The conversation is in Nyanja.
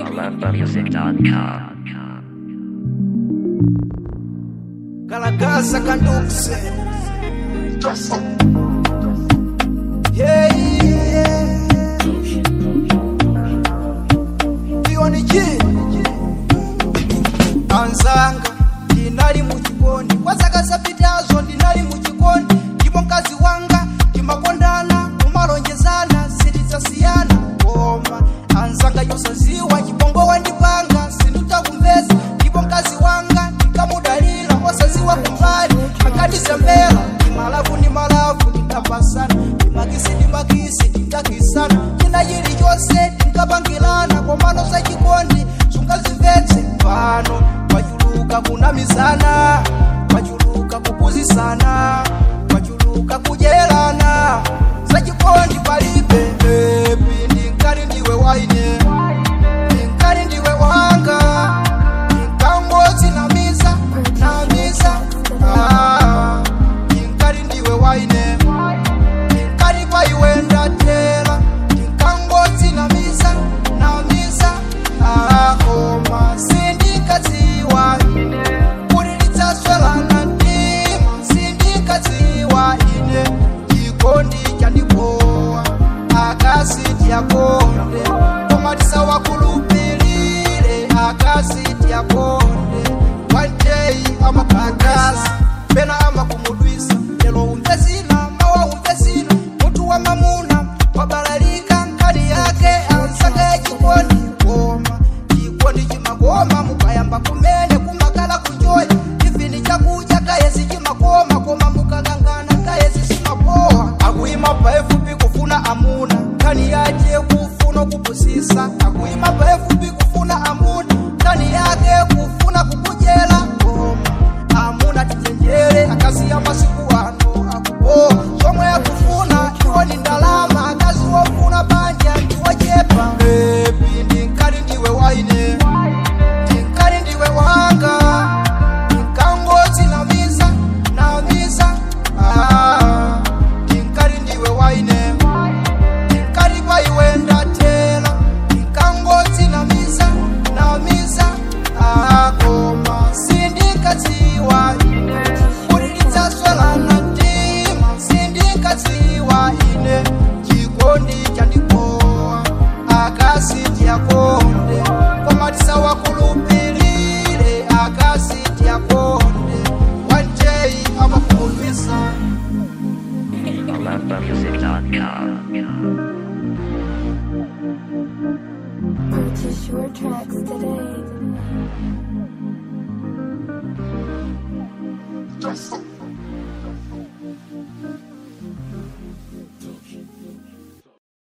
AlembaMusic.com. Kalakasa kandukse Yeah, yeah. Ioni G. Anzanga ndinali muchikondi kwazaka zapitazo ndinali muchikondi ndipo mkazi wanga timakondana kumalonjezana sitidzasiyana koma anzanga yosaziwa chibongo wandipanga sinditakumvesa ndipo mkazi wanga ndikamudalira osaziwa kumbali akatizembera ndimalavu ndi malavu ndingapasana ndimakisi ndimakisi ndingakisana china chilichonse tinkapangilana komano za chikondi sungazimvetse pano kwachuluka kunamizana kwachuluka kupuzisana kwachuluka kudyerana za chikondi palibe bebi ndinkali ndiwe waine ndinkali ndiwe wanga ndinkangozi namiza namiza ah, ndinkali ndiwe waine ndinkali paiwe ndatela ndinkangozi namiza namiza ah, koma sindikadziwa kuti lidzaswelana mtima sindikadziwa ine chikondi chandipowa akasiti yakonde koma tisawakulupilire akasiti yakonde one day amakakasi pena amakumudwisa lelo umve zina mawa umve zina mutu wa mamuna wabalalika nkani yake ansaka chikondi koma chikondi chimakoma mukayamba kumene kumakala kuchoya ivini chakucha kayesi chimakoma koma mukakangana kayesi simapowa akuyima paefupi kufuna amuna nkani yache kufuna kupusisa akuyima paefupi kufuna amuna nkani yake kufuna kukudyera koma amuna tichenjere akazi ya masiku ano akupowa zomwe akufuna iwo ni ndalama akazi wofuna banja ndiwochepa bebi ndinkali ndiwe waine ndinkali ndiwe wanga ndinkangozi namiza namiza ah, ndinkali ndiwe waine ndinkali paiwe ndatela ndinkangozi namiza namiza ah, koma sindikadziwa kuti lidzaswelana mtima sindikadziwa ine chikondi chandipowa akasiti yakonde koma tisawakulupilire akasiti yakonde one day amakumuvisa AlembaMusic.com. Purchase your tracks today.